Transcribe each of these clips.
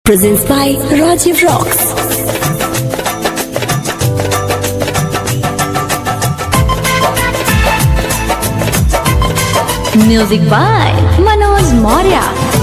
Presents by Rajiv Rocks. Music by Manoj Maurya.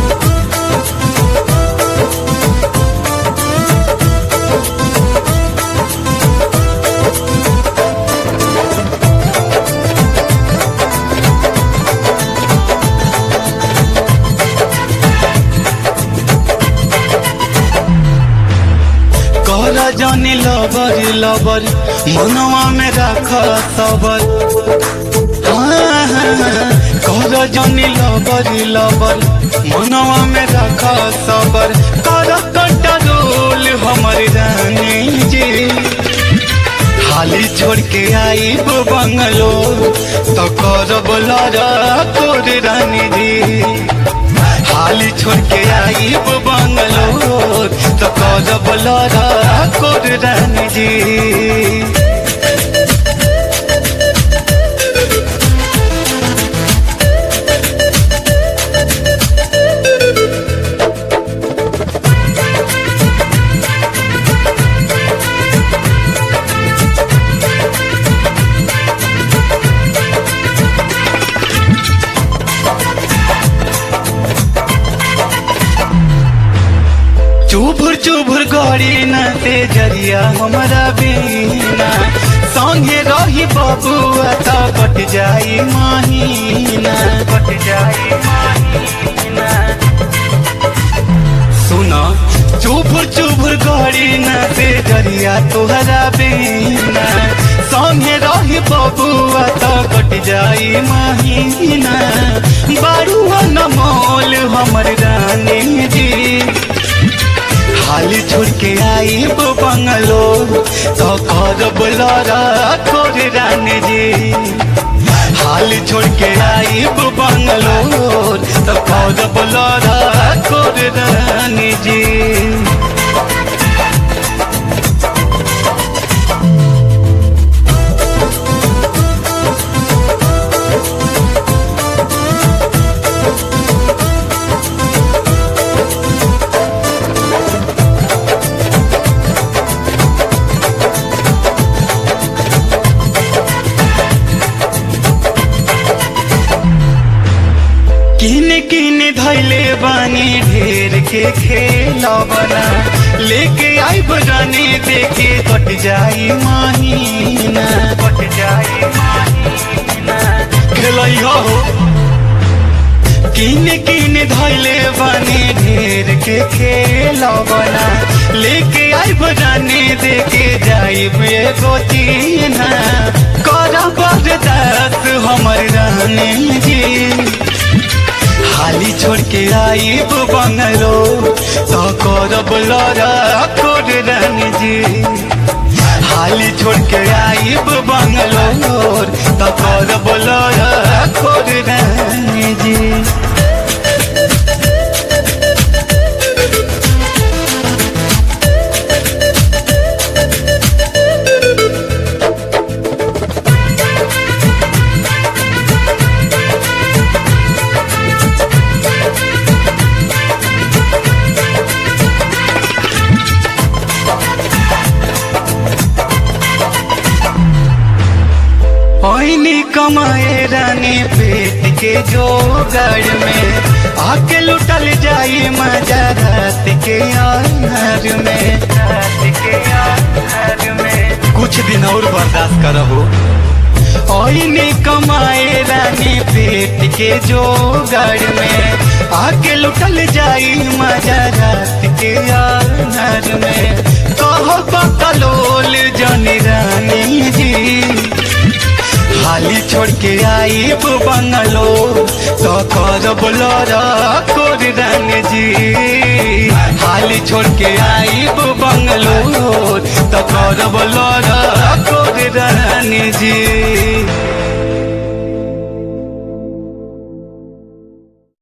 कहला जानी लबर लबर मनवा में राख सबर हाँ, हाँ, हाँ। कहला जानी लबर लबर मनवा में राख सबर कर कंट्रोल हमर रानी जी खाली छोड़ के आई बंगलो तो करब लड़ा तोर रानी जी हाली छोड़ के आई वो बंगलोर तो करब लड़ा कोर रानी जी चुभुर चुभुर गड़ी न ते जरिया हमारा बीना संगे रही बबुआ तो कट जाई महीना कट जाई महीना सुना चुभुर चुभुर गड़ी न ते जरिया तोहरा बीना संगे रही बबुआ तो कट जाई महीना बारुआ न मोल हमर रानी जी खाली छोड़ के आई वो बंगलो तो करब लड़ा खोर रानी जी हाली छोड़ के आई वो बंगलो तो करब लड़ा खोर रानी जी किन किन धैले बानी ढेर के खेलबना लेके आई बजाने देखे कट जाई महीना कट जाई महीना खेलई हो किन किन धैले बानी ढेर के खेलबना लेके आई बजाने देखे जाई एगो चीना करब बर्दाश्त हमर रहने जी हाली छोड़ के आई वो बंगलो तो करब लड़ा कोड रानी जी हाली छोड़ के आई वो बंगलो तो करब लड़ा कोड रानी जी ओइनी कमाए रानी पेट के जोगड़ में आके लुटल जाई मजा रात के आनर में रात के आनर में कुछ दिन और बर्दाश्त करहो ओइनी कमाए रानी पेट के जोगड़ में आके लुटल जाई मजा रात के आनर में कहो बकलोल जनी रानी जी हाली छोड़ के आई वो बंगलो तो करब लड़ा कोर रानी जी हाली छोड़ के आई वो बंगलो तो करब लड़ा कोर रानी जी